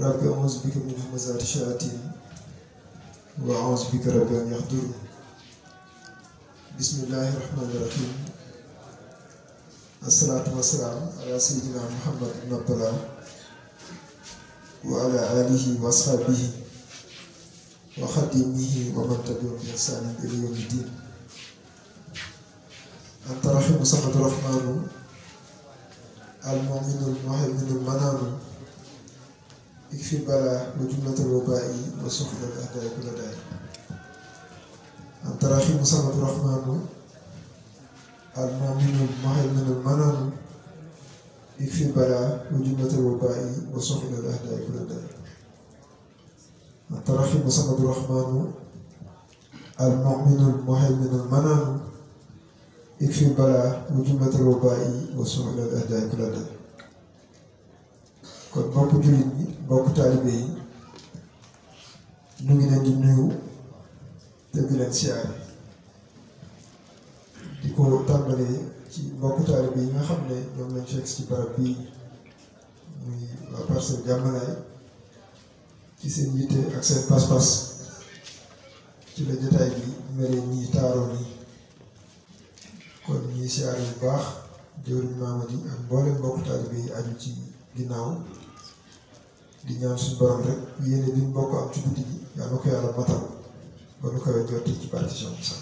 rabbi a'uuzu bika min hamazaati shayaatiin wa a'uuzu bika rabbi an yahduruun bismillaahi rahmaani rahiim assalaatu wassalaam ala sayyidina muhammad ibn abdallah wa ala aalihi wa ashaabihi wa xadimihi wa man tabi'ahum bi ihsaanin ilaa yawmi diin anta rahiimu samadu rahmaanu al-mu'minu al-muhayminu al-manaanu ikfi balaa wa jumlatal wabaa'i wa suxlal a'daa'i kulla daay anta rahiimu samadu rahmaanu al-mu'minu al-muhayminu al-manaanu ikfi balaa wa jumlatal wabaa'i wa suxlal a'daa'i kulla daay anta rahiimu samadu rahmaanu al-mu'minu al-muhayminu al-manaanu ikfi balaa wa jumlatal wabaa'i wa suxlal a'daa'i kulla daay kon mbokk jullit ñi mbokk taalibe yi ñu ngi leen di nuyu te di leen siyaare di ko tàmbalee ci mbokk taalibe yi nga xam ne ñoom lañ fekk ci barab bii muy waa Parcelles Diamalaye ci seen yitte ak seen pas-pas ci la jotaay bi mel nii taaroo nii kon ñuy siyaare bu baax jëwriñ Mamadi ak mboolem mbokk taalibe yi aju ci ginnaaw di ñaan suñu borom rek yéene bi ñu bokk am ci guddi gi yàlla ko yàlla matal ba nu koy jotti ci barke Cheikh Moussa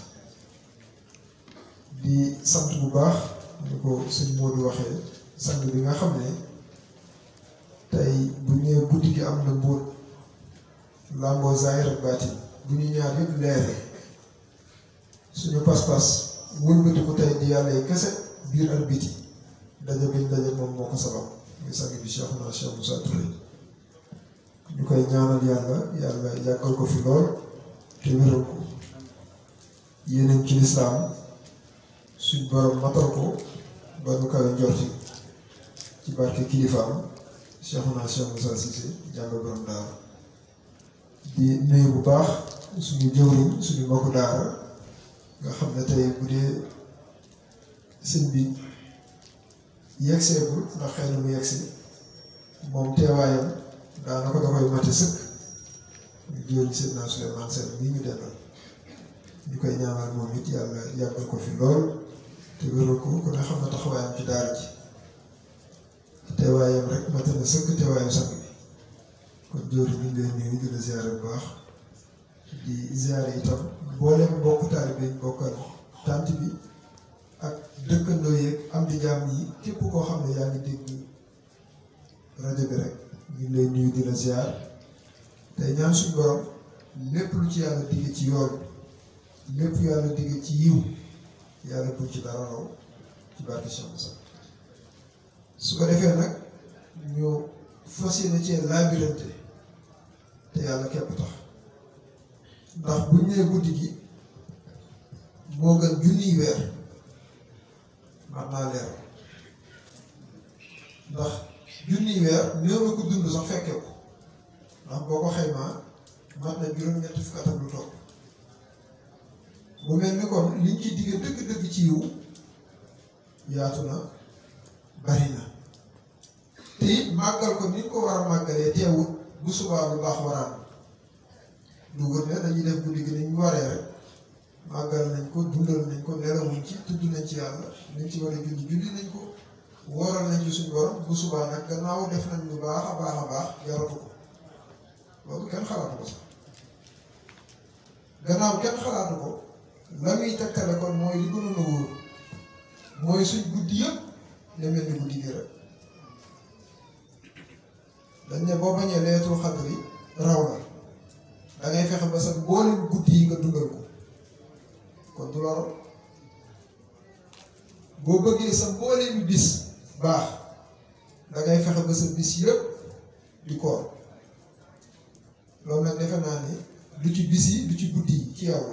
di sant bu baax ni ko sëñ Modou waxee sant bi nga xam ne tey bu ñëwee guddi gi am na mbóot làmboo zaahir ak baatin bu ñu ñaar yëpp leere suñu pas-pas wëlbati ko tey di yàlla yi kese biir ak biti daje biñ daje moom moo ko sabab muy sang bi Cheikh naa Cheikh Moussa Touré ñu koy ñaanal yàlla yàlla yàggal ko fi lool te wéral ko yéeneen ci lislaam suñ borom matal ko ba nu kawe njorti ci barke kilifaam Cheikh naa Cheikh Moussa Cissé jàng borom daara di nuyu bu baax suñu jëwriñ suñu mbokku daara nga xam ne tey bu dee sëñ bi yegseegul ndax xëy na mu yegsi moom teewaayam daanaka da koy mate sëkk ñu jëriñ seen naa Souleymane Sène mii ñu dendal ñu koy ñaanal moom it yàlla yàggal ko fi lool te wéral ko ku ne xam na taxawaayam ci daara ji teewaayam rek mate na sëkk teewaayam sang bi kon jëriñ ñu ngi lay nuyu di la ziare bu baax di ziare itam mboolem mbokk taalibe yi bokkal tànt bi ak dëkkandoo yeeg am di jàmm yi képp koo xam ne yaa ngi dégg rajo bi rek ñu ngi lay nuyu di la ziar tey ñaan suñu borom lépp lu ci yàlla digge ci yoon lépp yàlla digge ci yiw yàlla buñ ci dara raw ci barke Cheikh Moussa su ko defee nag ñu fas yéene cee laabirante te yàlla képp tax ndax buñ nee guddi gi moo gën junniy weer man naa leer ndax junniy weer néew na ko dund sax fekke ko ndax boo ko xaymaa mat na juróom-ñetti fukk atam lu topp mu mel ni kon liñ ci digge dëgg-dëgg ci yiw yaatu na bari na te it màggal ko ni ñu ko war a màggalee teewut bu subaa lu baax waraan lu wër ne dañuy def guddi gi ni ñu waree rek màggal nañ ko dundal nañ ko nelawuñ ci tudd nañ ci yàlla nañ ci war a julli julli nañ ko wooral nañ ci suñu borom bu subaa nag gannaaw def nañ lu baax a baax a baax jaratu ko loolu kenn xalaatu ko sax gannaaw kenn xalaatu ko la muy tekkale kon mooy li gënoon a wóor mooy suñ guddi yëpp ne mel ni guddi gi rek dañ ne boo bañee leetul xadri raw la da ngay fexe ba sa mboolem guddi yi nga dundal ko kon du loro boo bëggee sa mbooleemi bis baax da ngay fexe ba sa bis yëpp di koor loolu nag defe naa ni du ci bis yi du ci guddi yi ci yow la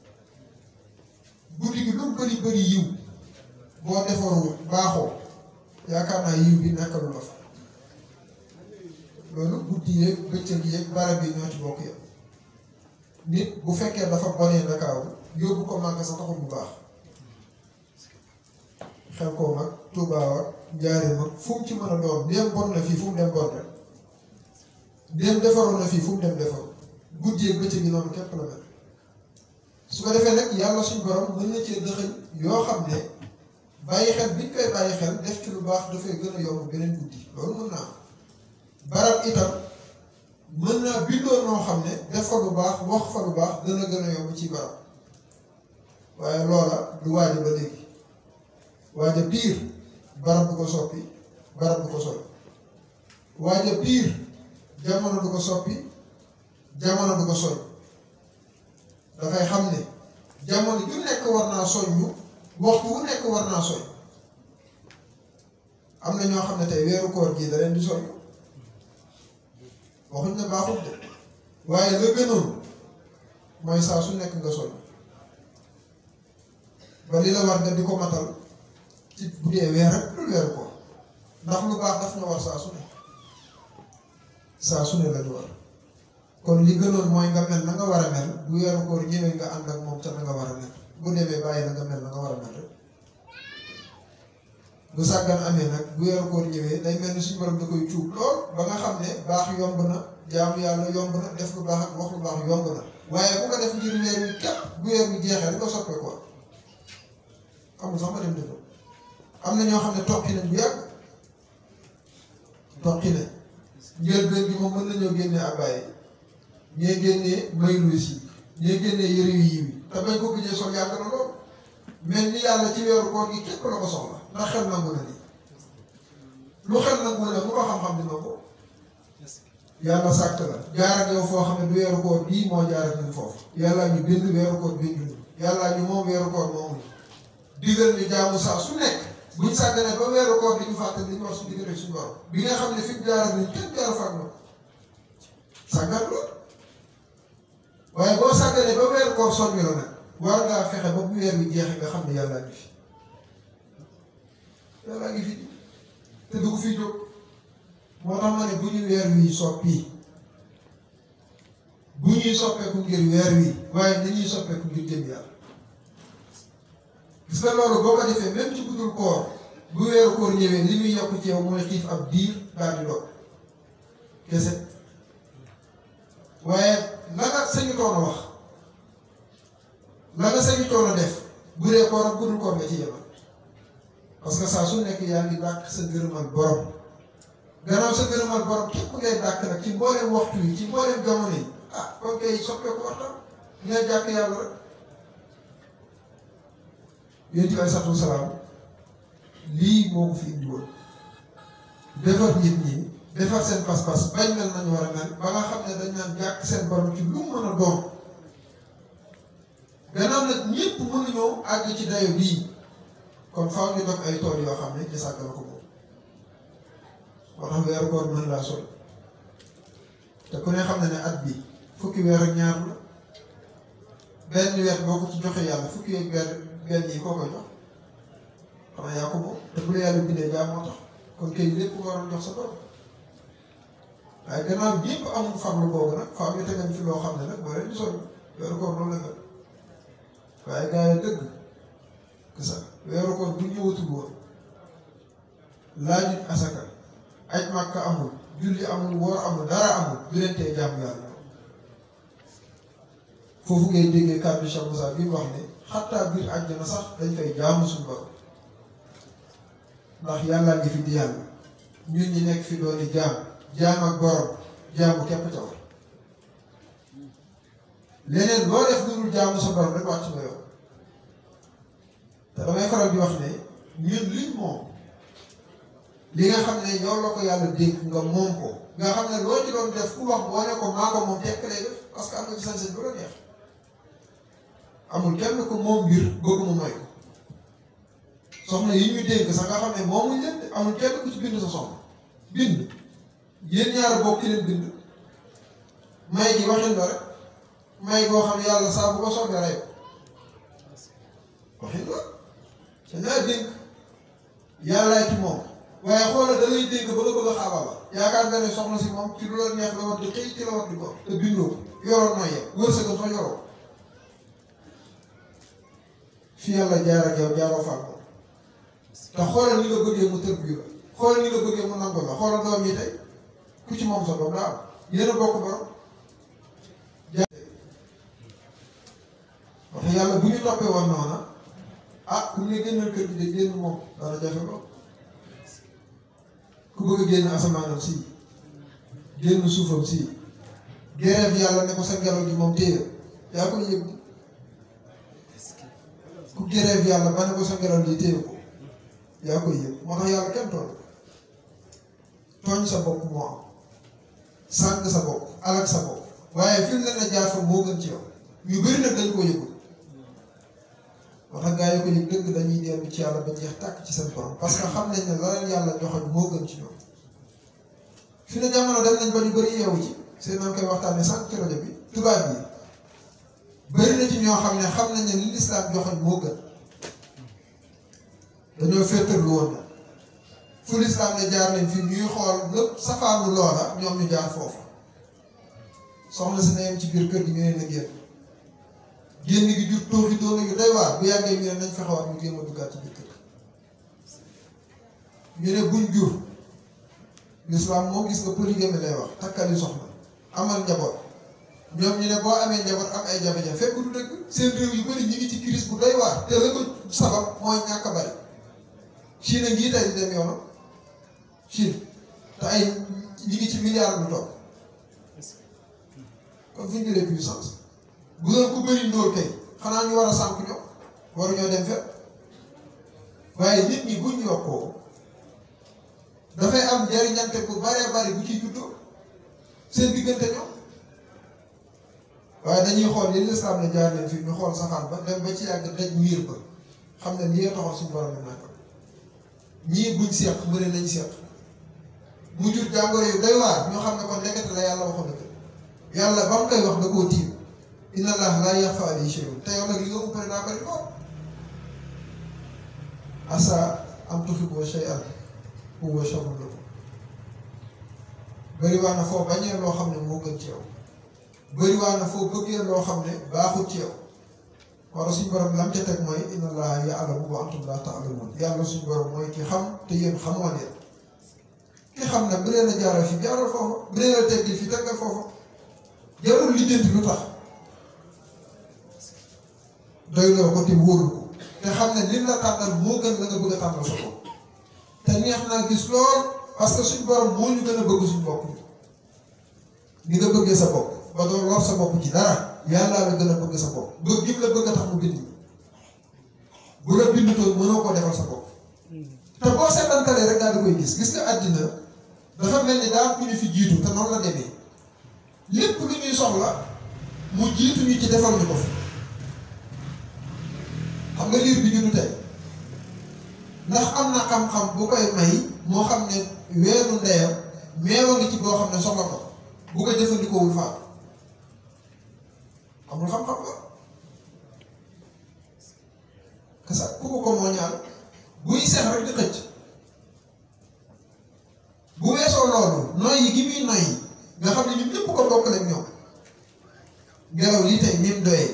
guddi gi lu mu bëri bëri yiw boo defarul baaxoo yaakaar naa yiw bi nekkalu la fa loolu guddi yeeg bëccëg yeeg barab yi ñoo ci bokk yëpp nit bu fekkee dafa bonee Ndakaaru yóbbu ko màgg sa taxul bu baax xel koo mag Tuubaa ak Njaaréem ak fu mu ci mën a doon dem bon na fii fu mu dem bon rek dem defaroon na fii fu mu dem defaru guddi ak bëccëg gi noonu képp la mel su ko defee nag yàlla suñu borom mën na cee dëxëñ yoo xam ne bàyyi xel biñ koy bàyyi xel def ci lu baax dafay gën a yomb beneen guddi loolu mën naa am barab itam mën naa bindoo noo xam ne def fa lu baax wax fa lu baax gën a gën a yomb ci barab waaye loola du waaja ba léegi waaja piir barab du ko soppi barab du ko soppi waaja piir jamono du ko soppi jamono du ko soñ dafay xam ne jamono ju nekk war naa soññu waxtu wu nekk war naa soñ am na ñoo xam ne tey weeru koor gii da leen di soññu waxuñ ne baaxul de waaye la gënoon mooy saa su nekk nga soññ ba li la war nga di ko matal ci bu dee weer rek dul weeru koor ndax lu baax daf na war saa su ne saa su ne la du war kon li gënoon mooy nga mel na nga war a mel bu weeru koor ñëwee nga ànd ak moom ca na nga war a mel bu demee bàyyi la nga mel na nga war a mel rek bu sàggan amee nag bu weeru koor ñëwee day mel ni suñu borom da koy cuub lool ba nga xam ne baax yomb na jaamu yàlla yomb na def lu baax ak wax lu baax yomb na waaye bu ko def ngir weer wi képp bu weer wi jeexee di ko soppee ko amul sax ma dem dëgg am na ñoo xam ne tokki nañ bu yàgg tokki nañ njëlbeen bi moom mën nañoo génnee abbaye ñee génnee mayluus yi ñee génnee yëre yu yiw yi te bañ ko gëjee sol yàgg na lool mel ni yàlla ci weeru koor gi képp la ko soxla ndax xel nangu na nii lu xel nangu na bu ko xam-xam dina ko yàlla sàkk la jaar ak yow foo xam ne du weeru koor bii moo jaar ak ñun foofu yàlla ñu bind weeru koor binduñu yàlla ñu moom weeru koor moomuñu digal ñu jaamu saa su nekk buñ sàgganee ba weeru koor di ñu fàtte li ñu wax su diggante suñu borom bi nga xam ne fi mu jaar ak ñun kenn jaar fa ak ñoom sàggat la waaye boo sàgganee ba weeru koor soññu la nag war ngaa fexe ba bu weer wi jeexee nga xam ne yàllaa ngi fi yàllaa ngi fi te du ko fi jóg moo tax ma ne bu ñu weer wi soppi bu ñuy soppeeku ngir weer wi waaye dañuy soppeeku ngir jëm yàlla gis nga loolu boo ko defee même ci budul koor bu weeru koor ñëwee li muy yokk ci yow mooy xiif ab diir daal di dog kese waaye la nga sañu toon a wax la nga sañu toon a def bu dee koor ak budul koor nga ci yemal parce que saa su nekk yaa ngi dàq sa ngërëmal borom gannaaw sa ngërëmal borom képp ngay dàq nag ci mbooleem waxtu yi ci mbooleem jamono yi ah kon kay soppeeku waxtaan ngay jàkk yàlla rek yonent bi aleyhi salaam lii moo ko fi indi woon defar nit ñi defar seen pas-pas bañ mel nañu war a mel ba nga xam ne dañ naan jàkk seen borom ci lu mu mën a doon gannaaw nag ñëpp mënuñoo àgg ci dayo bii kon faaw ñu dog ay tool yoo xam ne ci sàggal ko moom moo tax weeru koor mën laa sol te ku ne xam ne ne at bi fukki weer ak ñaar la benn weer boo ko ci joxe yàlla fukki ak weer benn yi koo koy jox xanaa yaa ko moom te bu la yàlla bindee jaam moo tax kon kay lépp nga waroon jox sa borom waaye gannaaw ñëpp amul farlu boobu nag faaw ñu tegal fi loo xam ne nag moo leen di sonn weeru koor noonu la mel waaye gaa yi dëgg kasa weeru koor bu ñëwatul woon laajuñ asaka aj màkka amul julli amul woor amul dara amul du leen tee jaamu yàlla foofu ngay déggee kàddu Cheikh Moussa bi mu wax ne xattaa biir àjjana sax dañ fay jaamu suñu borom ndax yàllaa ngi fi di yàlla ñun ñi nekk fi dooni jaam jaam ak borom jaamu képp ca war leneen loo def lu dul jaamu sa borom rek wàcc nga yow te damay faral di wax ne ñun liñ moom li nga xam ne yow la ko yàlla dénk nga moom ko nga xam ne loo ci doon def ku wax boo ne ko maa ko moom tekk lay def parce que am nga ci sañ-sañ bu la neex amul kenn ko moom mbir bëgg mu may ko soxna yi ñu dénk sax nga xam ne moomuñ leen de amul kenn ku ci bind sa soxna bind yéen ñaar bokk leen bind may gi waxin la rek may boo xam ne yàlla saa bu ko soobee rey waxin la te ñaar dénk yàllaay ci moom waaye xoolal da lay dénk ba nga bëgg a xaabal la yaakaar nga ne soxna si moom ci lu la neex la war di xëy ci la war di ko te bindoo ko yoroon nooy yem wërsëgam sax yoroo fi yàlla jaar ak yow jaaroo fa ak moom te xoolal ni nga bëggee mu tër bii la xoolal ni nga bëggee mu nangu la xoolal doom yi tey ku ci moom sa doom daa am yéen a bokk borom wax yàlla bu ñu toppee woon noona ah ku ne génnal kër gi de génn moom dana jafe lool ku bëgg a génn asamaanam si génn suufam si grève yàlla ne ko sa ngelaw gi moom téye yaa koy yëg ku grève yàlla ba ne ko sa ngelaw li téye ko yaa koy yëg moo tax yàlla kenn tooñ tooñ sa bopp moo am sànq sa bopp alak sa bopp waaye fi mu ne la jaar fa moo gën ci yow yu bëri nag dañ koo yëgul moo tax gaa yi ko yëg dëgg dañuy dellu ci yàlla ba jeex tàkk ci seen borom parce que xam nañ ne la leen yàlla joxoñ moo gën ci ñoom fi ne jamono dem nañ ba ñu bëri yeewu ci seen nañ koy waxtaanee sànq ci rajo bi tubaab yi bëri na ci ñoo xam ne xam nañ ne li lislaam joxoñ moo gën dañoo féetarlu woon na fu lislaam ne jaar nañ fi ñuy xool lépp safaanu loola ñoom ñu jaar foofu soxna si na yem ci biir kër gi ñu ne na génn génn gi jur tooxi doona yu doy waar bu yàggee ñu ne nañ fexewaat ñu génn a duggaat ci biir kër ñu ne buñ jur lislaam moo gis nga polygamie lay wax takkali soxna amal njaboot ñoom ñu ne boo amee njaboot am ay jafe-jafe fekk du dëgg seen réew yu bëri ñi ngi ci crise bu doy waar te la ko sabab mooy ñàkk a bari Chine ngii tey di dem yoonam Chine te ay ñi ngi ci milliard lu topp kon fu ñu jëlee puissance bu doon ku bëri ndóol kay xanaa ñu war a sànq ñoom waruñoo dem fépp waaye nit ñi buñ yokkoo dafay am njariñante bu baree bari bu ciy juddoo seen diggante ñoom waaye dañuy xool li lislaam ne jaar leen fii ñu xool safaan ba dem ba ci yàgg daj miir ba xam ne lii taxoon suñu borom bi nag ñii buñ seq mu ne nañ seq mu jur jàngoro yu doy waar ñoo xam ne kon nekkati la yàlla waxoon na ko yàlla ba mu koy wax da koo tiim inna allah laa yaxfa alayhi shay'un te yow nag li nga umpale daa bari lool asa am tuhibbu shay'an huwa sharrun lakum bëri waa na foo bañee loo xam ne moo gën ci yow bëri waa na foo bëggee loo xam ne baaxut ci yow wala suñu borom lam ca teg mooy inna allaha ya'lamu wa antum la ta'lamun yàlla suñu borom mooy ki xam te yéen xamoo leen ki xam nag bu leen a jaaral fi jaaral foofa bu leen a teggil fi teggal foofa jarul lijjanti lu tax doy loo ko te wóolu ko te xam ne lim la tànnal moo gën la nga bëgg a tànnal sa bopp te neex naa gis lool parce que suñ borom moo ñu gën a bëgg suñ bopp ni nga bëggee sa bopp ba doon lor sa bopp ci dara yàllaa la gën a bëgg sa bopp bëgg gim la bëgg a tax mu bind bu la bindutoon mënoo koo defal sa bopp te boo seetantalee rek daal di koy gis gis nga àddina dafa mel ni daa ku ñu fi jiitu te noonu la demee lépp lu ñuy soxla mu jiitu ñu ci defal ñu ko fi xam nga liir bi juddu tey ndax am na xam-xam bu koy may moo xam ne weeru ndeyam meewa ngi ci boo xam ne soxla ko bu ko jëfandikoowul faatu amul xam-xam la kasa ku ko ko moo ñaal buy seex rek di xëcc bu weesoo loolu noyyi gi muy noyyi nga xam ne ñun ñëpp ko bokkale ak ñoom ngelaw lii tey ni mu doyee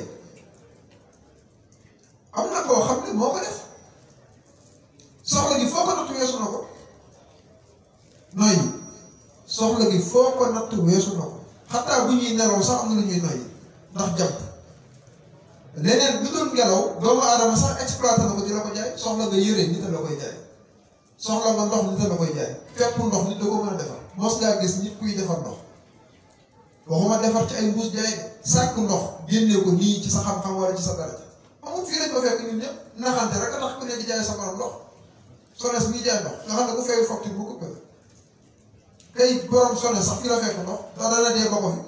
am na koo xam ne moo ko def soxla gi foo ko natt weesu na ko noyyi soxla gi foo ko natt weesu na ko xataa bu ñuy nelaw sax am na lu ñuy noyyi ndax jàpp leneen lu doon ngelaw doomu aadama sax exploité na ko di la ko jaay soxla nga yére nit a la koy jaay soxla nga ndox nit a la koy jaay fépp ndox nit da ko mën a defar mos ngaa gis nit kuy defar ndox waxuma defar ci ay mbuus jaay de sàkk ndox génnee ko nii ci sa xam-xam wala ci sa dara amul fii lañ ko fekk ñun ñëpp naxante rek a tax ku ne di jaay sa borom ndox sones bi jaay ndox nga xam ne ku fay facture bu coupé la kay borom sones sax fi la fekk ndox ndax dana dee ba ko fi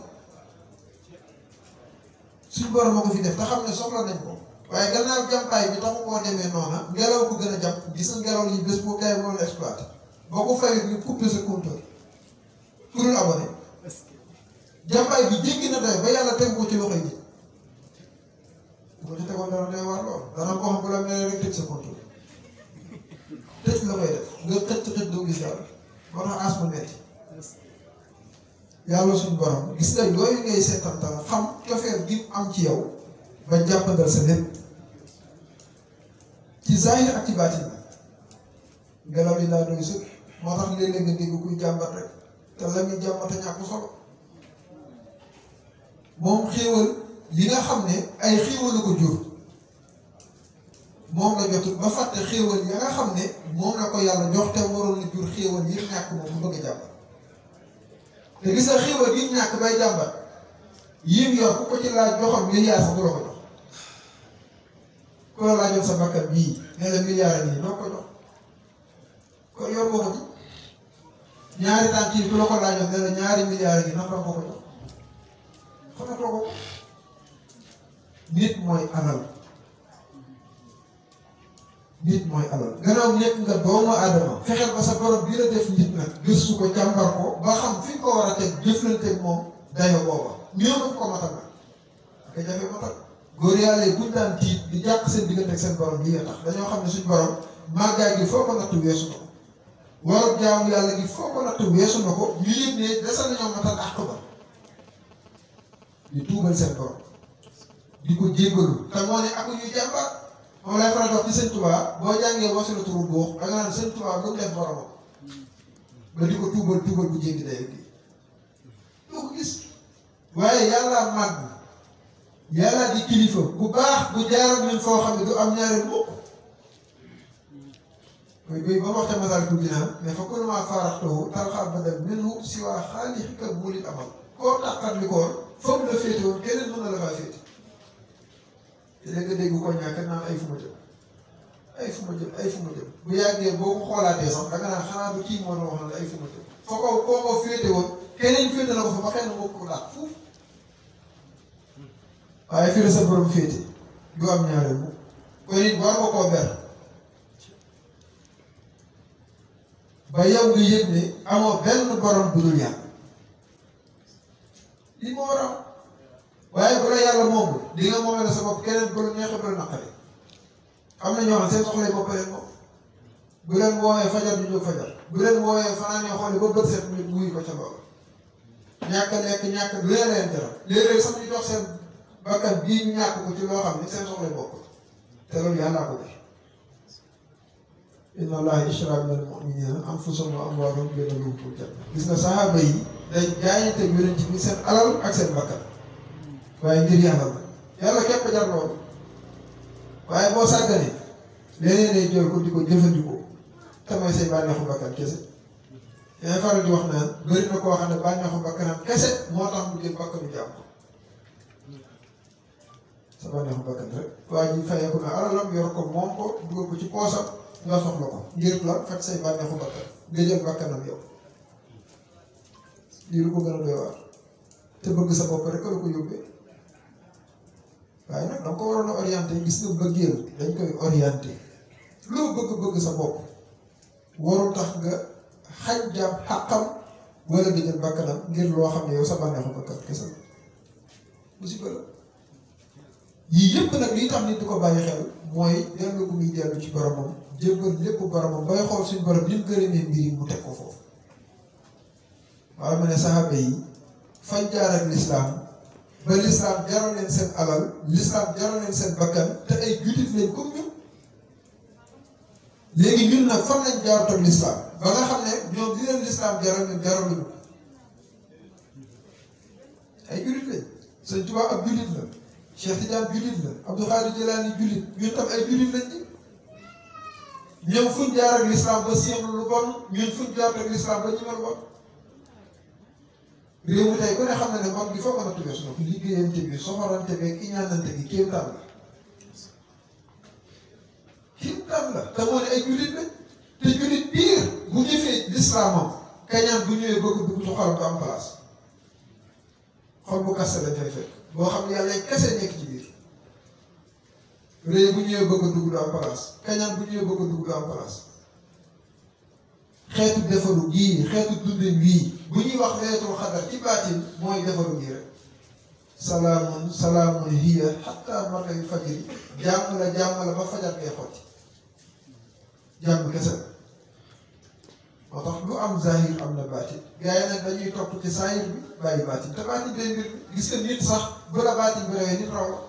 suñ borom moo ko fi def te xam ne soxla nañ ko waaye gannaaw jàmpaay bi taxu koo demee noona ngelaw ko gën a jàpp gis nga ngelaw li bés boo kay moo la exploité boo ko fayut ñu coupé sa compteur ku dul abonné jàmpaay bi jéggi na doy ba yàlla teg ko ci loxoy nit bu ko ci tegoon dara doy waar lool dana ko xam bu la mel rek tëj sa compteur tëj la koy def nga xëcc xëcc doo gis dara moo tax asma metti yàlla suñu borom gis nga yooyu ngay seetantal xam cofeer gi am ci yow ba jàppandal sa lépp ci zahir ak ci baatin la ngelaw li daa doy sëkk moo tax léeg-léeg nga dégg kuy jàmbat rek te la muy jàmbat a ñàkk solo moom xéewal li nga xam ne ay xéewal ko jur moom la jotul ba fàtte xéewal ya nga xam ne moom la ko yàlla jox te waroon na jur xéewal yi ñàkk moom mu bëgg a jàmbat te gis nga xéewal yi ñàkk bay jàmbat yim yor ku ko ci laaj joxam milliard sax du la ko jox ku la laajoon sa bakkan bii ne la milliard nii doo ko jox kon yor nga ko ci ñaari tànk yi ku la ko laajoon ne la ñaari milliards yi naka la ko ko jox xamatoo ko nit mooy alal nit mooy alal gannaaw nekk nga doomu aadama fexeel ba sa borom bi la def nit nag gëstu ko càmbar ko ba xam fi nga ko war a teg jëflanteeg moom dayo booba ñoo ko ko matal nag aka jafe matal góor yàlla yi buñ daan tiit di jàq seen diggante ak seen borom lii nga tax dañoo xam ne suñ borom màggaay gi foo ko nattu weesu na ko waroon jaamu yàlla gi foo ko nattu weesu na ko ñu yëg ne desa nañoo matal àq ba di tuubal seen borom di ko jéggalu te moo ne aku ñuy jàmbaar moom lay faral di wax ci sëñ Tuubaa boo jàngee wasila turu boox da nga naan sëñ Tuubaa lu mu def boromam ba di ko tuubal tuubal bu jéggi day gi doo ko gis waaye yàlla màgg yàlla di kilifa bu baax bu jaaral ñun foo xam ne du am ñaareel mukk mooy béy ba mu wax ca masal ku dinaa mais fa kullu maa faaraxtahu tarxal badal minhu si waa xaalixika mulil amal koo tàqat li koon foofu la féete woon keneen mën na la faa féete te léegi nga dégg ko ñàkk naan ay fu ma jëm ay fu ma jëm ay fu ma jëm bu yàggee boo ko xoolaatee sax da nga naan xanaa du kii moo doon wax na la ay fu ma jëm foo ko koo ko féete woon keneen féete na ko fa ba xëy na moo ko dàq fuuf waaye fii la sa borom féete du am ñaareel mu kon it war nga koo ber ba yow nga yëg ne amoo benn borom bu dul yàlla li moo war a am waaye bu la yàlla moomu di nga moomee la sa bopp keneen bu la neexee bu la naqaree am na ñoo xam seen soxla bopp leen moom bu leen woowee fajar du jóg fajar bu leen woowee fanaan yoo xool ba bët set ñu wuyu ko ca loolu ñàkk a lekk ñàkk lu leen leen jaral léeg-léeg sax ñu jox seen bakkan bii ñu ñàkk ko ci loo xam ne seen soxla bopp te loolu yàllaa ko def inna allaha ishtara min al-mu'minina anfusahum wa amwalahum bi anna lahumul janna gis nga saxaaba yi day jaayante yonent bi seen alal ak seen bakkan waaye ngir yàlla la yàlla képp jar loolu waaye boo sàgganee leneen lay jël ko di ko jëfandikoo te mooy say bànneexu bakkan kese yaa faral di wax naan bëri na koo xam ne bànneexu bakkanam kese moo tax mu jël bakkanu jàmm sa bànneexu bakkan rek waa ji fayeeku na alalam yor ko moom ko dugal ko ci poosam nga soxla ko ngir la faj say bànneexu bakkan nga jël bakkanam yow lii lu ko gën a doy waar te bëgg sa bopp rek la ko yóbbee waaye nag da nga ko waroon a orienté gis nga bëggeel dañ koy orienté loo bëgg-bëgg sa bopp warul tax nga xaj jàpp xàqam wala nga jël bakkanam ngir loo xam ne yow sa bànneexu bakkan kese la musiba la yii yëpp nag liy tax nit di ko bàyyi xel mooy dellu bu muy dellu ci boromam jébbal lépp boromam bay xool suñ borom ni mu gërëmee mbir yi mu teg ko foofu waaye ma ne saxaaba yi fañ jaar ak lislaam ba lislaam jaral leen seen alal lislaam jaral leen seen bakkan te ay jullit lañ comme ñun léegi ñun nag fan lañ jaar toog lislaam ba nga xam ne ñoom li leen lislaam jaral ñun jaraluñu ay jullit lañ sëñ Tuubaa ab jullit la Cheikh Tidiane jullit la Abdou Khadir Jilaani jullit ñun tam ay jullit lañ ci ñoom fuñ jaar ak lislaam ba siixlu lu bon ñun fuñ jaar ak lislaam ba ñimal bon réew mi tey ku ne xam na ne mag gi foog a natt weesu na ko liggéeyante bi soxorante bi ak iñaanante gi kéemtaan la kéemtaan la te moo ne ay jullit lañ te jullit biir bu jëfee lislaamam kañaan bu ñëwee bëgg dugg ci xolam du am place xol bu kaste lañ fay fekk boo xam ne yàlla kese nekk ci biir réew bu ñëwee bëgg a dugg du am place kañaan bu ñëwee bëgg a dugg du am place xeetu defaru gii xeetu dundin wii bu ñuy wax laylatul xadar ci baatin mooy defaru gii rek salaamun salaamun hiya xatta matla'il fajri jàmm la jàmm la ba fajar ngay xotti jàmm kese la moo tax lu am zahir am na baatin gars yi nag dañuy topp ci zahir bi bàyyi baatin te baatin day mbir gis nga nit sax bu la baatin bi rawee nit raw la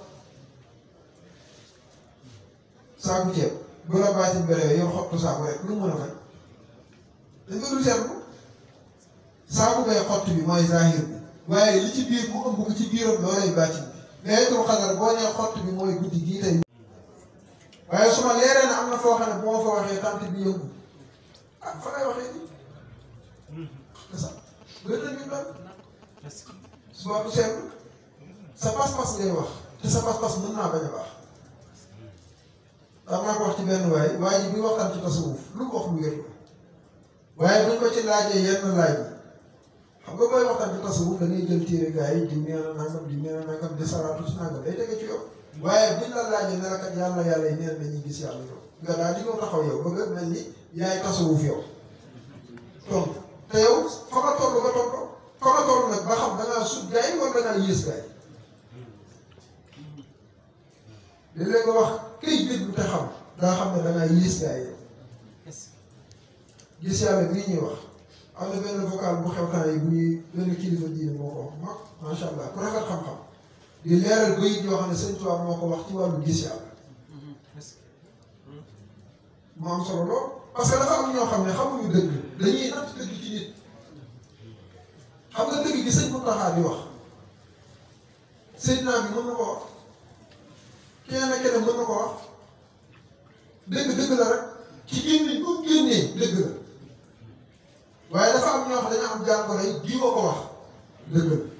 saaku ceeb bu la baatin bi rawee yow xottu saaku rek lu mu mën a fay dañ ko dul seetlu saaku bay xott bi mooy zahir bi waaye li ci biir mu ëmb ko ci biiram loolay baatin bi laylatul xadar boo nee xott bi mooy guddi gii tey waaye su ma leeree ne am na foo xam ne bu ma fa waxee tant bi yëngu ah fa lay waxee nii c'est ça gën na ñu doon suba du seetlu sa pas-pas ngay wax te sa pas-pas mën naa bañ a baax daa maa ko wax ci benn waay waa ji bi waxtaan ci tasawuf lu mu wax lu wér waaye buñ ko ci laajee yenn laaj yi xam nga booy waxtaan ci tasawuf da ngay jël téere gars yi diw nee na nangam diw nee na nangam di saraatu si nangam day tege ci yow waaye buñ la laajee ne la kat yàlla yàlla yi neen dañuy gis yàlla yow nga daal di ñëw taxaw yow bëgg mel ni yaay tasawuf yow donc te yow fa nga toll nga toll fa nga toll nag ba xam da ngaa sut gars yi wala da ngaa yées gars yi léeg-léeg nga wax këy déglu te xam daa xam ne da ngaa yées gars yi yow gis yàlla bii ñuy wax am na benn vocal bu xew temps yi bu ñuy benn kilifa diine moo ko wax mag macha allah ku rafet xam-xam di leeral bayit yoo xam ne sëñ Tuubaa moo ko wax ci wàllu gis yàlla mu am solo lool parce que dafa am ñoo xam ne xamuñu dëgg dañuy natt dëgg ci nit xam nga dëgg gi sëñ Muntaxa di wax Seydina bi mën na ko wax keneen ak keneen mën na ko wax dëgg dëgg la rek ci génne bu génnee dëgg la waaye dafa am ñoo xam dañoo am jàngoro yi di ko wax dëgg la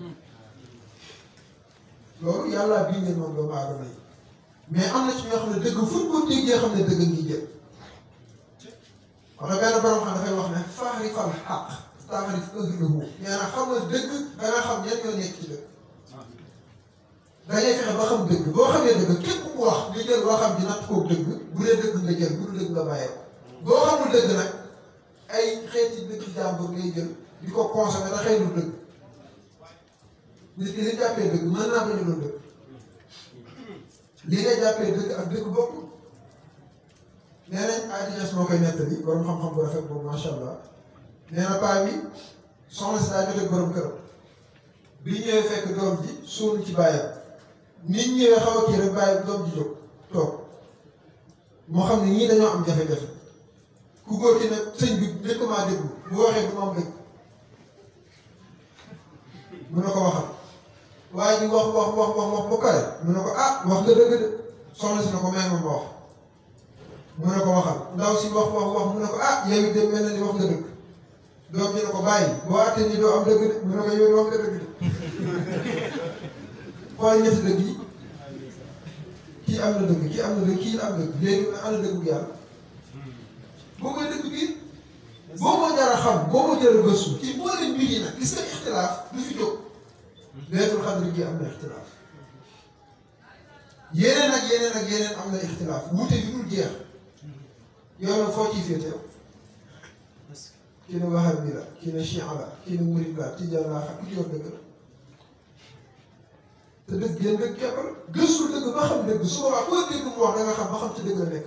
loolu yàlla bindee noonu doomu aadama yi mais am na ci ñoo xam ne dëgg fu ñu ko déggee xam ne dëgg ngi jël wax na benn borom xam dafay wax ne faarifal xaq taarif ahlahu nee na xam nga dëgg da nga xam ñan ñoo nekk ci dëgg da ngay fexe ba xam dëgg boo xamee dëgg képp ku wax nga jël waxam ji natt koog dëgg bu dee dëgg nga jël bu dul dëgg nga bàyyee ko boo xamul dëgg nag ay xeeti dëgg jàmbur ngay jël di ko consommer da xëy lu dëgg nit ki li jàppee dëgg mën naa bañ a doon dëgg li nga jàppee dëgg ak dëgg bokk nee nañ adines moo koy nettali borom xam-xam bu rafet boobu macha allah nee na paa bi soxna si daa jotee borom këram bi ñëwee fekk doom ji suunu ci bàyyam nit ñëwee xaw a kii rek bàyyi doom ji jóg toog moo xam ne ñii dañoo am jafe-jafe ku góor ki nag sëñ bi nekk maa déglu bu waxee du ma am dëgg mu ne ko waxal waaye ji wax wax wax wax wax ba pare mu ne ko ah wax nga dëgg de soxna si ne ko may ma ma wax mu ne ko waxal ndaw si wax wax wax mu ne ko ah yow it de mel na ni wax nga dëgg doom ji ne ko bàyyi boo àttee ni doo am dëgg de mu ne ko yow it wax nga dëgg de xool ñetti dëgg yi kii am na dëgg kii am na dëgg kii am dëgg léegi na ana dëgg bu yàlla boo koy dëgg biir boo ko jar a xam boo ko jar a gëstu ci mboolem mbir yi nag gis nga ixtilaaf du fi jóg leetul xadri gi am na ixtilaaf yeneen ak yeneen ak yeneen am na ixtilaaf wuute yu dul jeex yow nag foo ciy féete yow kii ne wahabi la kii ne chia la kii ne murid la tijaan laa xam ku ci yor dëgg la te dëgg yéen dëgg képp la gëstu dëgg ba xam dëgg su boobaa koo dégg mu wax da nga xam ba xam ci dëgg la nekk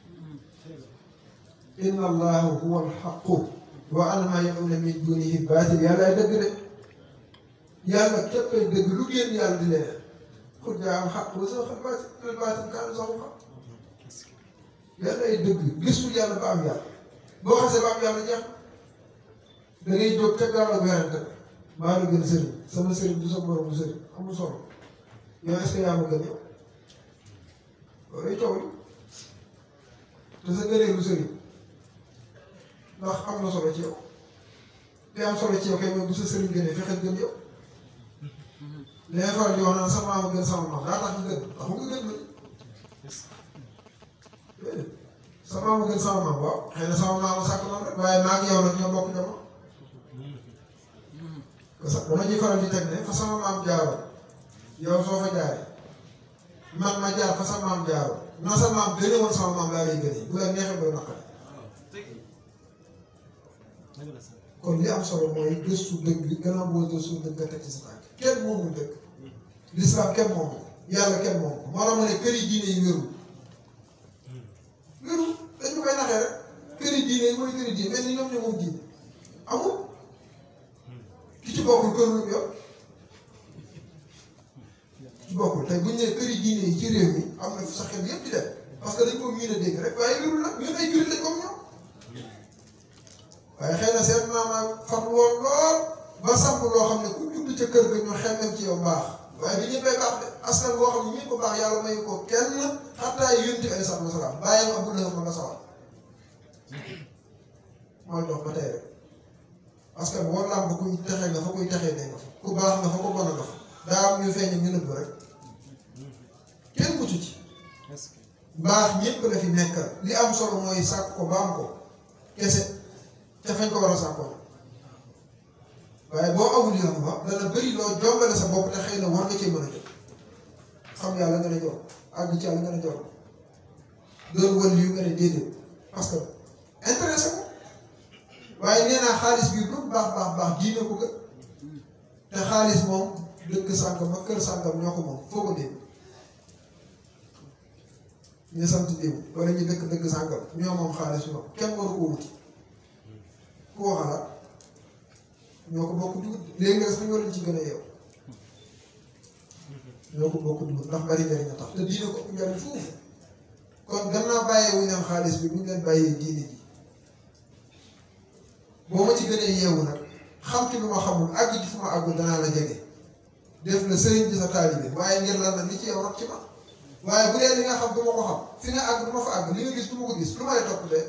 inna allaha huwa alxaqu wa anna ma yad'una min dunihi baatil yàllaay dëgg de yàlla képp ay dëgg lu génn yàlla di leen xul jaa am xaq wa sa xal baatil baatil kaanu saxu xam yàlla ay dëgg gisul yàlla ba am yàlla boo xasee ba am yàlla jeex da ngay jóg ca gaaw ak werante maa la gën sëriñ sama sëriñ du sa moromu sëriñ amul solo yow est-ce que yaa ma gën yow loolu coow li te sa gëneelu sëriñ ndax am na solo ci yow li am solo ci yow kay mooy bu sa sëriñ gënee fexeel gën yow li ngay faral di wax naan sa maam gën sama maam daa tax ñu gën taxu nga gën la sa maam gën sama maam waaw xëy na sama maam sàkk noonu rek waaye maa ngi yow nag ñoo bokk jamono parce que dama ciy faral di teg ne fa sama maam jaaroon yow soo fa jaaree man ma jaar fa sa maam jaaroon na sa maam gënee woon sama maam laa lay gënee bu la neexee ba naqari kon li am solo mooy gëstu dëgg bi gannaaw boo gëstu dëgg nga teg ci sa tànk kenn moomul dëgg lislaam kenn moomu yàlla kenn moomu moo tax ma ne këri diine yi wéru wéru dañ ñu koy naxee rek këri diine yi mooy këri diine mel ni ñoom ñoo moom diine amul ki ci bokkul kër lu yor ki ci bokkul tey bu ñu nee këri diine yi ci réew mi am na sa xel yëpp di dem parce que dañ ko miin a dégg rek waaye wérul nag ñun ay jullit lañ comme ñoom waaye xëy na seen maam farlu woon lool ba samp loo xam ne ku judd ca kër ga ñu xemmem ci yow baax waaye du ñëppay baax de askan boo xam ne ñëpp baax yàlla mayu ko kenn xataa yonent bi alayhi salaatu wa salaam bàyyam Abu Lahab ma nga sawar mooy dox ba tey rek parce que boo làmb kuy texee nga fa kuy texee ne nga fa ku baax nga fa ku bon nga fa daa am ñu feeñ ñu nëbb rek kenn mucc ci baax ñëpp la fi nekkal li am solo mooy sàkk ko ba am ko kese ca fañ ko war a sàkkoo waaye boo amul yoon ba dana bëri loo jombale sa bopp te xëy na war nga cee mën a jot xam yàlla nga ne jox àgg ci yàlla nga ne jox doon wël yu nga ne déedéet parce que intéressé ko waaye nee naa xaalis bi lu baax baax baax diine ko gën te xaalis moom dëkk sàngam ak kër sàngam ñoo ko moom foo ko dégg ñu sant diw wala ñu dëkk dëkk sàngam ñoo moom xaalis ñoom kenn waru ko wuti ku waxalaat ñoo ko bokk dugub léegi nga sax ñoo leen ci gën a yeew ñoo ko bokk dugub ndax bari njariñ a tax te diine ko ëpp njariñ foofu kon gannaaw bàyyee wuñ leen xaalis bi buñ leen bàyyee diine ji boo ma ci gënee yeewu nag xam ci lu ma xamul àgg ci fu ma àggul danaa la jege def la sëriñ bi sa taalibe waaye ngir lan la li ci yow rot ci ma waaye bu dee li nga xam du ma ko xam fi nga àgg du ma fa àgg li nga gis du ma ko gis lu may topp de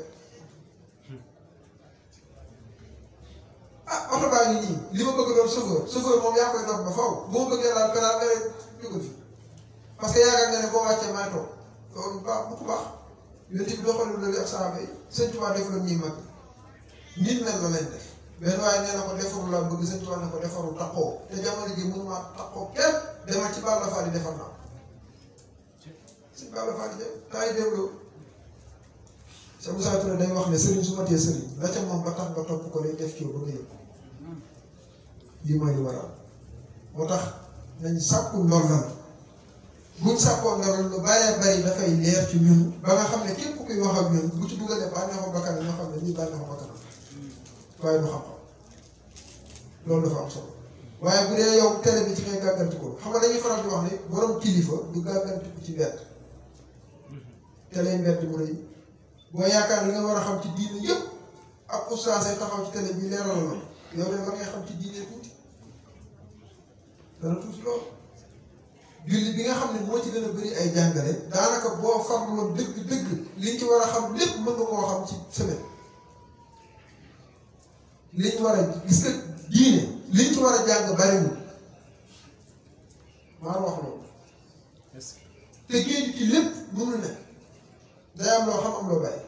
ah oto baa ngi nii li ma bëgg doon chauffeur chauffeur moom yaa koy doon ba faw bu ma bëggee laal pédale nga ne jógal fi parce que yaakaar nga ne boo wàccee may toog loolu baax bu ko baax yonent bi doxalul loolu ak saaba yi sëñ Tuubaa def la ñuy mag nit mel la leen def benn waaye nee na ko defaru laa bëgg sëñ Tuubaa ne ko defaru taxoo te jamono ji mënuma taxoo kenn demal ci Balla Fall yi defar naa sëñ Balla Fall yi taay dégloo sa Moussa Touré day wax ne sëriñ su ma tee sëriñ la ca moom ba tax nga topp ko lay def ci yow ba nga yëg lii mooy li waral moo tax nañ sàkku ndollal buñ sàkkoo ndollal lu bëree bëri dafay leer ci ñun ba nga xam ne képp kuy wax ak ñun bu ci dugalee bànneexu bakkan ñoo xam ne lii bànneexu bakkan waaye du xam-xam loolu dafa am solo waaye bu dee yow télé bi ci ngay gàgganti ko xam nga dañuy faral di wax ne borom kilifa du gàgganti ko ci mbedd télé mbedd mu rëy boo yaakaar li nga war a xam ci diine yëpp ak oustaz ay taxaw ci télé bi leeral la yow de war ngay xam ci diine tuuti dana tuuti loolu julli bi nga xam ne moo ci gën a bëri ay jàngale daanaka boo farloon dëgg dëgg liñ ci war a xam lépp mën nga koo xam ci semaine liñ war a gis nga diine liñ ci war a jàng bariwul maa wax loolu te géej ci lépp mënul ne day am loo xam am loo bàyyi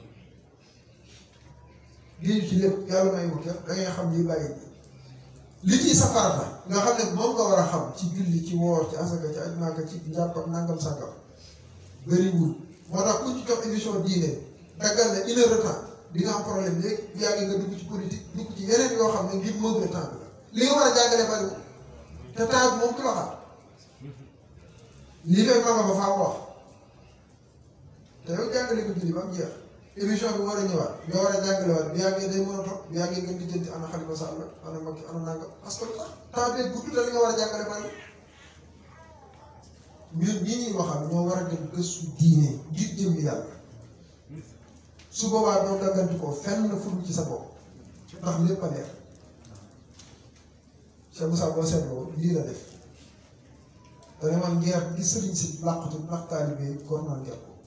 géej ci lépp yàlla may wut da ngay xam lii bàyyi li ciy safara la nga xam ne moom nga war a xam ci julli ci woor ci asaka ci aj Màkka ci njàpp ak nangam sangam bëriwul moo tax ku ci jox émission diine daggal na une heure de temps di nga am problème léegi bu yàggee nga dugg ci politique dugg ci yeneen yoo xam ne ngir meubler temps bi la li nga war a jàngale bariwul te temps bi moom ku la xaar lii fay manga ba faa wax te yow jàngale ko julli ba mu jeex émission bi war a ñëwaat nga war a jàngalewaat bu yàggee day mën a toog bu yàggee ngeen di jënd ana Xalifa Sall ana Macky ana nangam parce que lu tax temps bee gudd te li nga war a jàngale bari ñun ñi ñuy waxal ñoo war a dem gëstu diine ngir jëm yàlla su boobaa doo gàgganti ko fenn fudul ci sa bopp ndax lépp a leer Cheikh Moussa boo seetloo lii la def dana man ngeer gi sëriñ si làqatu ndax taalibe yi góor naa ngeer ko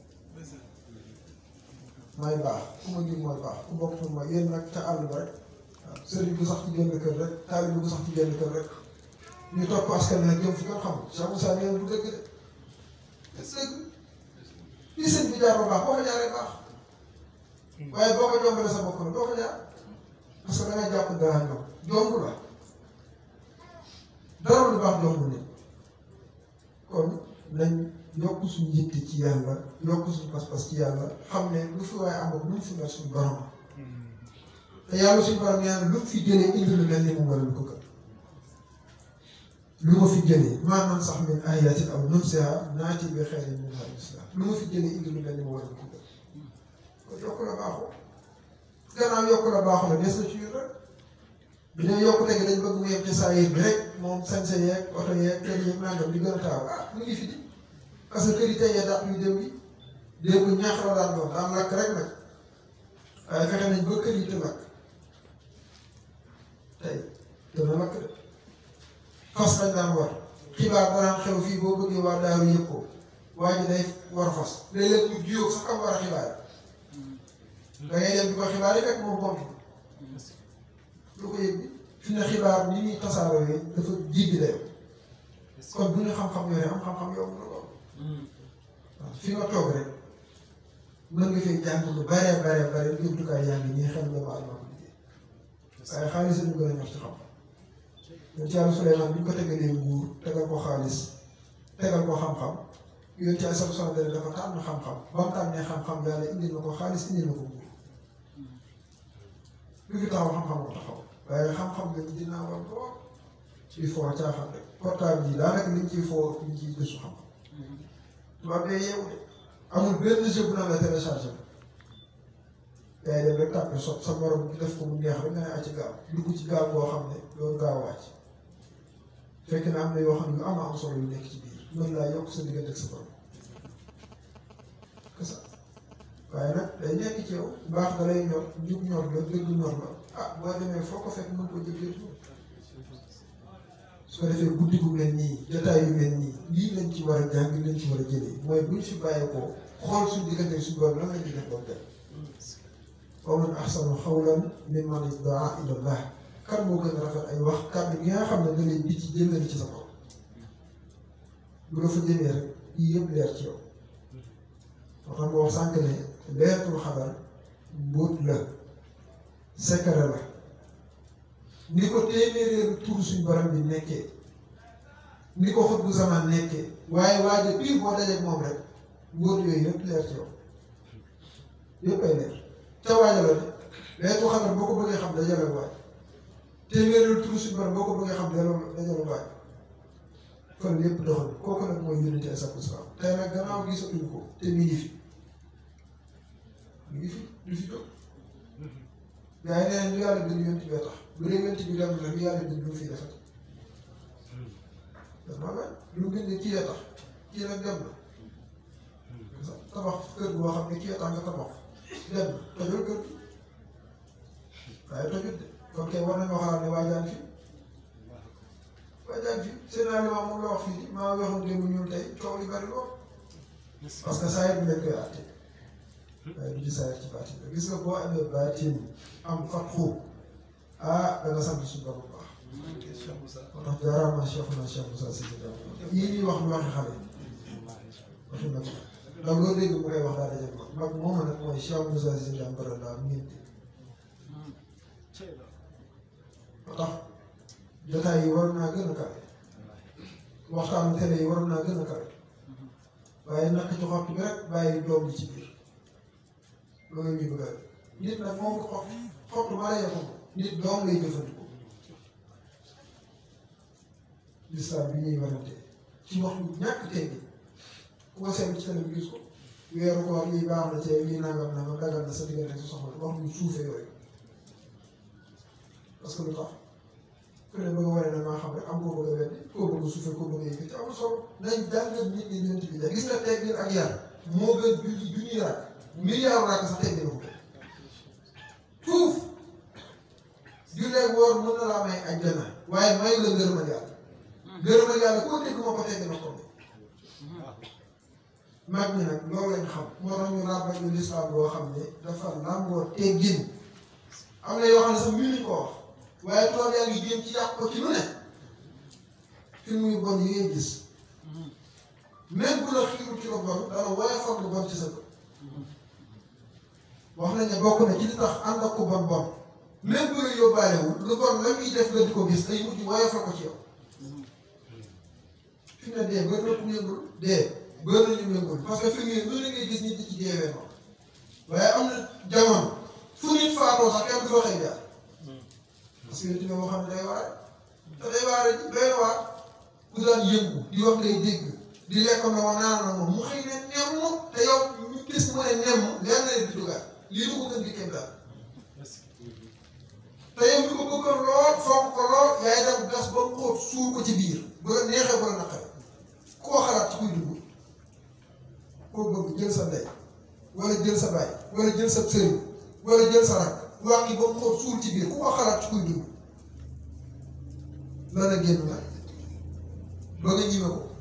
may baax ku ma jur mooy baax ku bokk ci mooy yéen nag ca àll ba rek waaw sëriñ bu sax ci génn kër rek taalibe bu sax ci génn kër rek ñu topp askan nag jëm fu ko xam Cheikh Moussa nee na du dëgg de dëgg li sëñ bi jaar ba baax boo ko jaaree baax waaye boo ko jombalee sa bopp nag doo ko jaar parce que dangay jàpp dara ñoom jomb la dara lu baax jomb nit kon nañ yokk suñu yitte ci yàlla yokk suñu pas-pas ci yàlla xam ne lu fi waaye am lu mu fi mel suñu borom te yàlla suñu borom nee na lu mu fi jëlee indi lu mel ni mu wala lu ko gën lu ma fi jëlee maanaam sax min ayatin aw nunsiha naati bi xayrin minha aw misliha lu ma fi jëlee indi lu mel ni mu wala lu ko gën kon yokk la baaxoo gannaaw yokk la baaxoo la des na ci ñun rek bi dee yokkute gi dañ bëgg mu yem ci saa yéen bi rek moom sañse yeeg oto yeeg kër yeeg nangam di gën a taaw ah mu ngi fi di parce que kër yi tey yee dàq yu dem yi dégg nga ñaax la daan doon daan lakk rek nag waaye fexe nañ ba kër yi te lakk tey dana lakk de fas lañ daan war xibaar danaan xew fii boo bëggee waa daaru yëpp ko waa ji day war fas léeg-léeg mu jiyoo sax am war a xibaar da ngay dem di ko xibaar yi fekk moom compte lu ko yëg bi fi ne xibaar ni ñuy tasaaroo yi dafa jéggi dayoo kon bu ñu xam-xam yore am xam-xam yomb na lool waaw fi nga toog rek mën nga fee jàng lu bare bare bare jumtukaay yaa ngi nii xel doomu aadama ko liggéey waaye xaalis lañu gën a ñor ci xam yoon ci Yàlla Suleymaan bi ñu ko tegalee nguur tegal ko xaalis tegal ko xam-xam yoon ci Yàlla sama dara dafa tànn xam-xam ba mu tànnee xam-xam yàlla indil na ko xaalis indil na ko nguur lu fi taxaw xam-xam ko taxaw waaye xam-xam lañu dinaa war lool ci foo caaxaan rek portable yi daanaka liñ ciy foo liñ ciy gëstu xam-xam tubaab bee yeewu de amul benn jeu bu naan la téléchargé yaay dem rek tàppe so sa morom def ko mu neex rek nga ne acci gaaw dugg ci gaaw boo xam ne loolu gaaw wàcc fekk na am na yoo xam ne yu am am solo yu nekk ci biir mën laa yokk sa diggante ak sa borom que ça waaye nag day nekk ci yow baax da lay ñor njub ñor la dëgg ñor la ah boo demee foo ko fekk mën ko jëfee su ko defee guddi gu mel nii jotaay yu mel nii lii lañ ci war a jàng lañ ci war a jëlee mooy buñ fi bàyyeekoo xool suñu diggante suñu borom lan la ñuy def ba mu dem. wa man ahsanu xawlan mimman iddaa ila llah kan moo gën a rafet ay wax kàddu gi nga xam ne da lay di ci jëmale ci sa bopp bu la fa jëmee rek yii yëpp leer ci yow. moo tax ma wax sànq ne leeratul xadar mbóot la secret la. ni ko téeméeréeru tur suñ borom bi nekkee ni ko xut bu zaman nekkee waaye waaye biir boo dajeeg moom rek mbóot yooyu yëpp leer ci yow yëpp ay leer te waaja la de leetu xabar boo ko bëggee xam dajale waaj téeméeréeru tur suñ borom boo ko bëggee xam dajale dajale waaj fan yëpp doxal kooku nag mooy yónnite sakku salaam tey nag gannaaw gisatuñ ko te mi ngi fi mi ngi fi du fi jóg gaa yi nee nañ ñu yàlla bind yonent bi tax bu dee yonent bi dem na lu yàlla bind lu fi defat dama bañ lu bind kii ya tax kii nag dem na tabax kër boo xam ne kii ya tax nga tabax dem na tojul kër gi waaye tojul de kon kay war nañoo xalaat ne waajaan fi waajaan fi seen aliment moom la wax fii maa waxoon démb ñuul tey coow li bari lool parce que saa yi lañ koy àtte waaye du ci saa ci baatin la gis nga boo amee baatin am fatxu ah da nga sant suñu borom bu baax. moo tax jaaraama Cheikh na Cheikh Moussa Cissé Diagne yii ñuy wax lu waxi xale waxi nag ndax loolu dégg mu koy wax daal daje mag mag moom nag mooy Cheikh Moussa Cissé Diagne bara laa mu ngeen dégg moo tax jotaay yi waroon naa gën a kawe waxtaanu télé yi waroon naa gën a kawe waaye naka ci xott bi rek bàyyi doom bi ci biir loolu ñuy bëgg a nit nag moom xott xott ba lay yokku nit doom lay jëfandikoo lislaam bi ñuy warante ci wax lu ñàkk teggi ku ko seetlu ci télé bi gis ko weeru koor lii baax na ci lii nangam nangam dagal na sa diggante sa soxla wax lu suufee yooyu parce que lu tax ku ne bëgg a waree na maa xam rek am koo bëgg a weddi koo bëgg a suufee koo bëgg a yëkkati amul solo nañ jàngal nit ñi ñeent bi gis nga teggin ak yar moo gën julli junniy rakk milliard rakk sax teggin na ko fuuf julleeg woor mën na laa may ajjana waaye may la ngërëmal yàlla ngërëmal yàlla koo dégg moo ko tegg na ko mag ñi nag loolu lañ xam moo tax ñu ràbbal ñu lislaam boo xam ne dafa làmboo teggin am na yoo xam ne sax mënuñ ko wax waaye tool yaa ngi jéem ci yàq ko ci lu ne film yu bon yi ngay gis même bu la xiirul ci lu bon dana woyofal lu bon ci sa bët wax nañ ne bokk na ci li tax ànd ak ku bon bon même bu la yóbbaalewul lu bon la muy def nga di ko gis day mujj woyofal ko ci yow fi ne dee bëri na ku yëngul dee bëri na ñu yëngul parce que fi mu ne ngay gis nit di ci deewee noonu waaye am na jamono fu nit faatoo sax kenn du fa xëy jaar parce que nit moo xam ne day waare te day waare ji doy na waar ku daan yëngu di wax ngay dégg di lekk na wa naan na moom mu xëy ne nemm te yow ñu gis mu ne nemm leer na di dugaat lii du ko gën di kéem daal te yow mi ko bëggoon lool fonk ko lool yaay dem gas ba mu xóot suur ko ci biir bu la neexee bu la naqare koo xalaat ci kuy dugg koo bëgg jël sa ndey wala jël sa baay wala jël sa sëriñ wala jël sa rak wànqi ba mu xóot suur ci biir ku ko xalaat ci kuy dugg dana génn nag ba nga ñime ko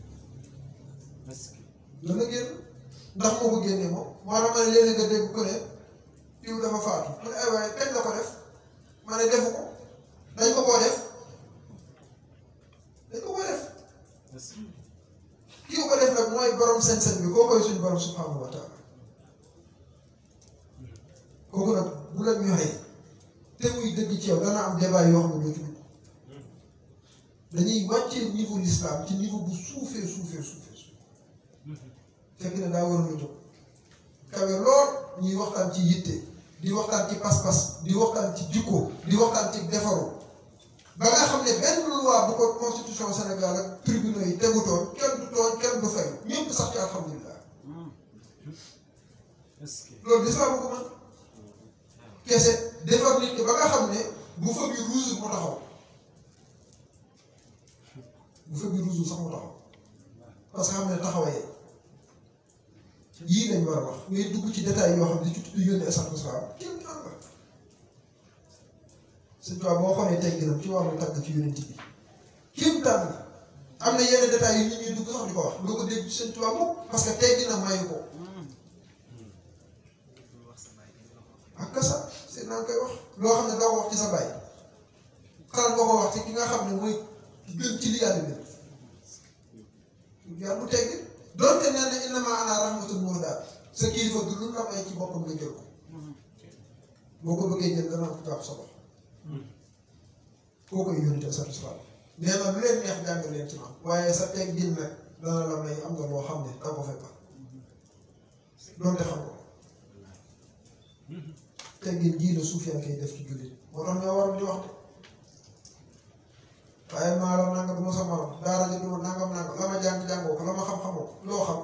dana génn ndax moo ko génnee moom moo tax ma ne léeg-léeg nga dégg ko ne diw dafa faatu mu ne ay waaye kañ la ko def ma ne defu ko dañ ko koo def dañ ko koo def kii ko def nag mooy borom sañ-sañ bi koo koy suñu borom subhanahu wa taala kooku nag bu la ñoxee te muy dëgg ci yow dana am débat yoo xam ne doo ci dugg dañuy wàccee niveau l'islam ci niveau bu suufee suufee suufee suufee fekk ne daa waroon a jóg kawe lool ñuy waxtaan ci yitte di waxtaan ci pas-pas di waxtaan ci jikko di waxtaan ci defaru ba nga xam ne benn loi bu ko constitution Sénégal ak tribunaux yi tegutoon kenn du tooñ kenn du fay ñëpp sax ci alhamdulilah loolu l'islam ko mën kese defar nit ki ba nga xam ne bu fa bi rouge mu taxaw bu fa bi rouge sax mu taxaw parce que xam ne taxawee yii lañ war a wax ngay dugg ci détail yoo xam ne di ci tudd yónni esat salaam kenn am la sëñ Tuubaa boo xoolee tegginam ci wàllu tagg ci yónent bi kéem tànn la am na yenn détails yu nit ñuy dugg sax di ko wax doo ko dégg ci sëñ Tuubaa moom parce que tegginam mayu ko ak kasa seen naa koy wax loo xam ne doo ko wax ci sa baay xalaat boo ko wax ci ki nga xam ne mooy gën ci li yàlla bi yàlla bu teggi doonte nee na innama ana rahmatul muhdaa sa kilifa du lu la may ci boppam nga jël ko boo ko bëggee jël dana ko jàpp sa bopp koo koy yónnite sa salaam nee na lu leen neex jàng leen ci man waaye sa teg gin nag dana la may am nga loo xam ne da ko fay baax doonte xam ko teggin jii la suuf yaa koy def ci jullit moo tax ñoo waroon di wax de waaye maalo nanga du ma sa morom daara ja du ma nangam nangam la ma jàng jàngoo ko la ma xam-xamoo ko loo xam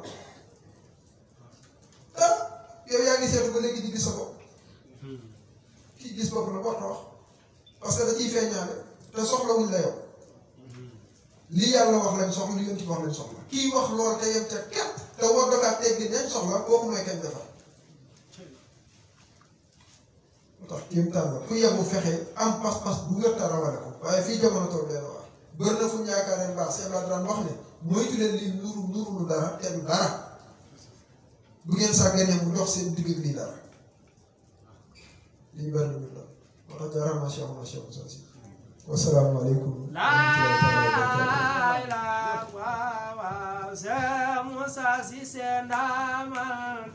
ah yow yaa ngi seetu ba léegi di gis sa bopp kii gis bopp la war na wax parce que da ciy feeñaale te soxlawuñ la yow lii yàlla wax lañ soxla li yonent bi wax lañ soxla kii wax lool te yem ca képp te war dokaat teggin nañ soxla kooku mooy kañ defar moo tax kéem tànn la ku yebu fexe am pas-pas bu wér te rawale ko waaye fii jamono tool leen wax bër na fu ñu yaakaaree mbaax si Abdoulaye daan wax ne moytu leen lii nuru nuru lu dara te du dara bu ngeen sàgganee mu dox seen digg lii dara lii bari na ñu la moo tax jaaraama Cheikh Oumar Cheikh Moussa Sy wasalaamaaleykum laa ilaaha waaw waaw Cheikh Moussa Cissé ndamal